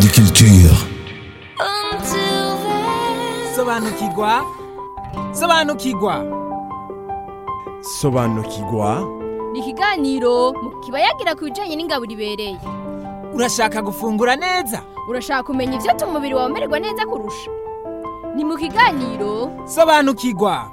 Indundi Culture. sobanukirwa sobanukirwa sobanukirwa ni ikiganiro mu kiba yagira ku bijyanye n'ingaburo ibereye urashaka gufungura neza urashaka kumenya ibyatuma umubiri wawe umererwa neza kurusha ni mu kiganiro sobanukirwa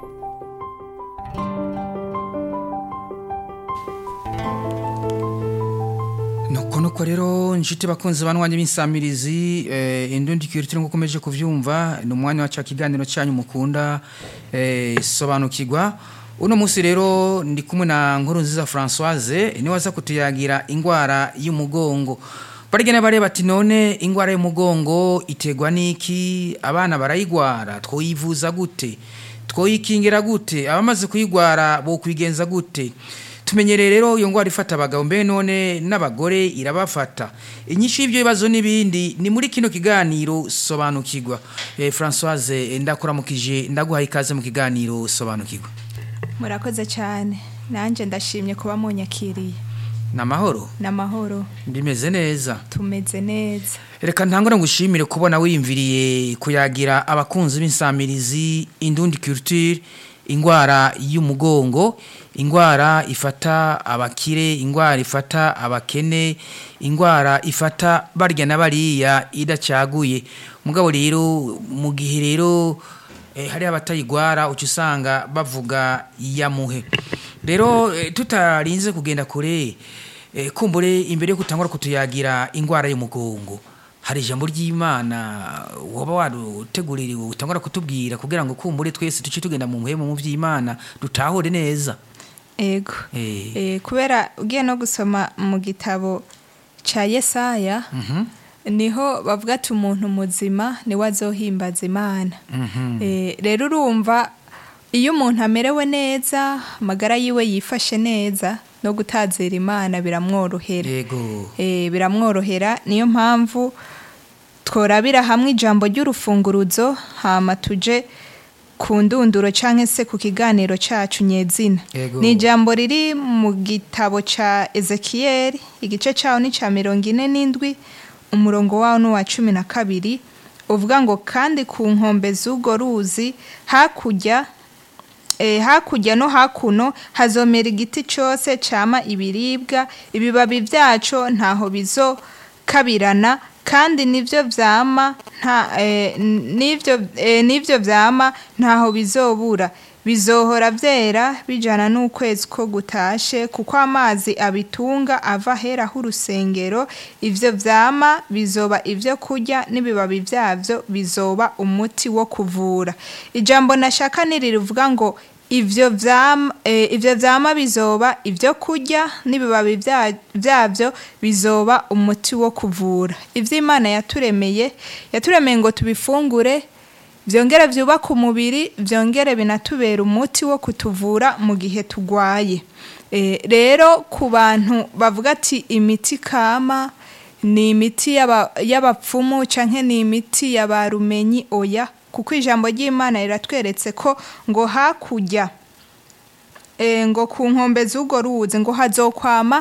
nuko nuko rero inshuti bakunze banwanya b'insamirizi eh, indundi kirutire ngo ukomeje kuvyumva ni umwanya wa ca kiganiro cyanyu mukunda eh, sobanukirwa uno munsi rero ndi kumwe na nkuru nziza Françoise ni waza kutuyagira ingwara y'umugongo barigene bareba ati none ingwara y'umugongo itegwa niki abana barayigwara twoyivuza gute twoyikingira gute abamaze kuyigwara bo kwigenza gute tumenyereye rero iyo ngwara ifata abagabo mbe none n'abagore irabafata inyinshi y'ibyo bibazo n'ibindi ni muri kino kiganiro sobanukirwa eh, Françoise ndakuramukije ndaguhaye ikaze mu kiganiro sobanukirwa murakoze cyane nanjye ndashimye kuba munyakiriye namahoro n'amahoro bimeze neza tumeze neza reka ntangure ngushimire kubona wiyumviriye kuyagira abakunzi b'insamirizi indundi culture ingwara y'umugongo ingwara ifata abakire ingwara ifata abakene ingwara ifata barya na bariya idacaguye mugabo rero mu gihe rero eh, hari abatayigwara uca usanga bavuga yamuhe rero eh, tutarinze kugenda kure eh, kumbure imbere yo kutangura kutuyagira ingwara y'umugongo hari ijambo ry'imana waba waruteguririwe utangura kutubwira kugira ngo kumbure twese tuce tugenda mu muhemu mu by'imana dutahure neza ego Eh. Eh, kubera ugiye no gusoma mu gitabo cya yesaya niho bavuga ati umuntu muzima niwe azohimbaza imana Eh, rero urumva iyo umuntu amerewe neza amagara yiwe yifashe neza no gutazira imana biramworohera yego Eh, biramworohera niyo mpamvu tworabira hamwe ijambo ry'urufunguruzo hama tuje ku ndunduro cyangwa se ku kiganiro cyacu nyezina Yego. ni ijambo riri mu gitabo cya ezekiyeli igice cyawo ni cya mirongo ine n'indwi umurongo wawo ni uwa cumi na kabiri uvuga ngo kandi ku nkombe z'urwo ruzi hakurya Eh, hakurya no hakuno hazomera igiti cyose cyama ibiribwa ibibabi byaco ntaho bizokabirana kandi nivyo vyama nta eh, nivyo eh, nivyo vyama ntaho bizobura bizohora vyera bijana n'ukwezi ko gutashe kuko amazi abitunga ava hera h'urusengero ivyo vyama bizoba ivyo kurya n'ibibabi vyavyo bizoba umuti wo kuvura ijambo nashaka niri rivuga ngo ivyo vyama eh, ivyo vyama bizoba ivyo kurya n'ibibabi vya- vyavyo bizoba umuti wo kuvura ivyo imana yaturemeye yaturemeye ngo tubifungure vyongere vyubaka umubiri vyongere binatubera umuti wo kutuvura mu gihe tugwaye Eh, rero ku bantu bavuga ati imiti kama ni imiti y'aba- y'abapfumu canke ni imiti y'abarumenyi oya kuko ijambo ry'imana riratweretse ko ngo hakurya eh, ngo ku nkombe z'urwo ruzi ngo hazokwama